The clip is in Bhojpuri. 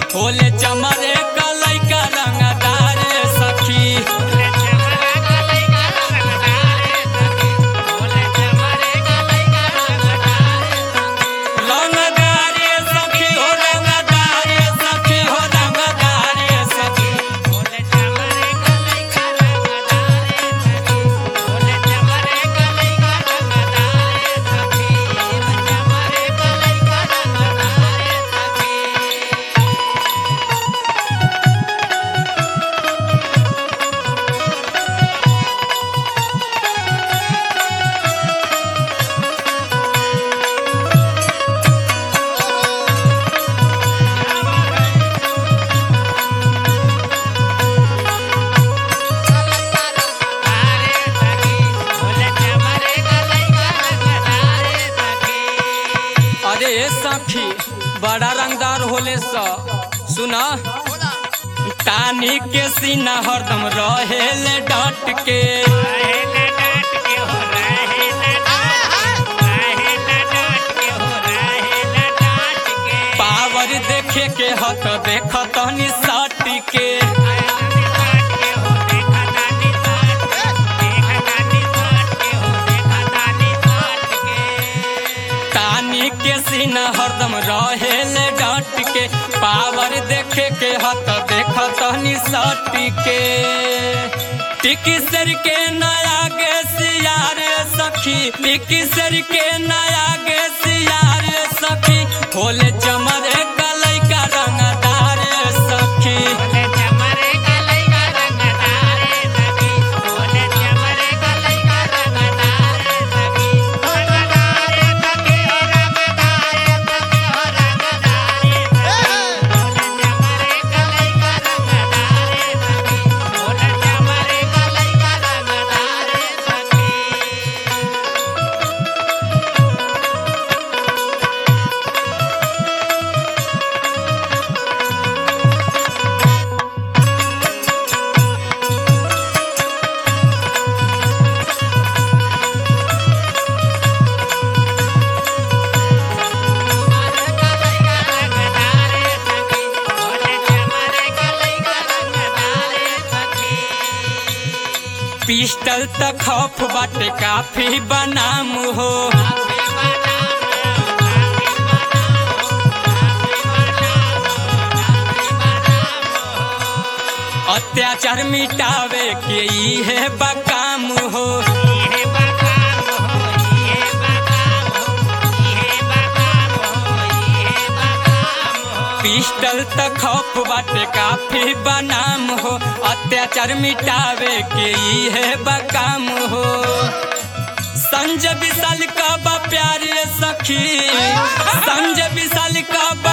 होले चमरे कलई का रंगदार सखी रंगदार सखी हो रंगदार सखी हो रंगदार सखी अरे सखी बड़ा रंगदार होले स सुना तानी के सीना हरदम रहेले डट के पावर देखे के हत देख तनी सट के तानी के सीना हरदम रहेले डट के पावर देखे के हत देख तनी सट के टिकी सर के नया गे सियार सखी टिकी सर के नया गे सियार सखी होले चमरे कलई का रंगदार सखी पिस्टल त खौफ बाटे काफी बनाम हो अत्याचार मिटावे के ई है बकाम हो पिस्टल त खौफ बाटे काफी बनाम हो अत्याचार मिटावे के ई है बकाम हो संजय विशाल का बा प्यारे सखी संजय विशाल का बा